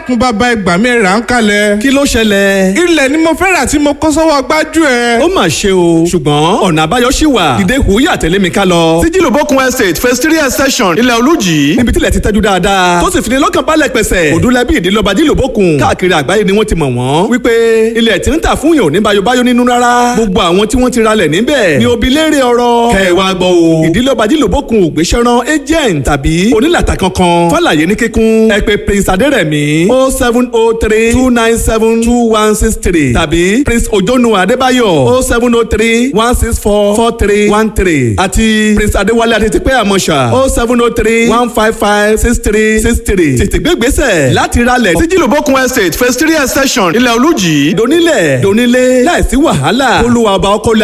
dákun bàbá ẹgbà mi rà ń kalẹ̀. kí ló ṣẹlẹ̀. ilẹ̀ ni mo fẹ́ rà tí mo kó sọ́wọ́ gbájú ẹ̀. ó mà ṣe o ṣùgbọ́n ọ̀nà àbáyọ ṣì wà. dìde hùwúyà tẹ̀lé mi ká lọ. sí jìlòbókun estate phase three extension ilẹ̀ olújì. níbi tílẹ̀ ti tẹ́jú dáadáa. tó sì fi ní lọ́kàn balẹ̀ pẹ̀sẹ̀. òdúlẹ̀bí ìdílọ́ba jìlòbókun. káàkiri àgbáyé ni wọ́n ti mọ̀ wọ́n. wípé ilẹ̀ tí ń tà fún yàn ò ní bayobayo nínú rárá. gbogbo àwọn tí wọ́n ti ralẹ̀ níbẹ̀ ni òbí léèrè ọ̀rọ̀. kẹwàá gbọ́ o. ìdílọ́ba jìlòbókun ò gbéṣẹ́rán agent tàbí onílàtà kankan. fàlàyé ní kíkún ẹ pè prince adérẹ̀mí o seven o three two nine seven two one six three tàbí prince ojonu adébáyọ̀ o seven o three one six four four three one three àti prince adéwálé adétípẹ́ àmọ́ṣà o seven o three one five five six three six three tètè gbé gbèsè láti ralẹ̀ sí jìlòbókun estate phase three extension ilẹ̀ olújì donílẹ̀ donílé láìsí wàhálà olúwa ọba ọkọ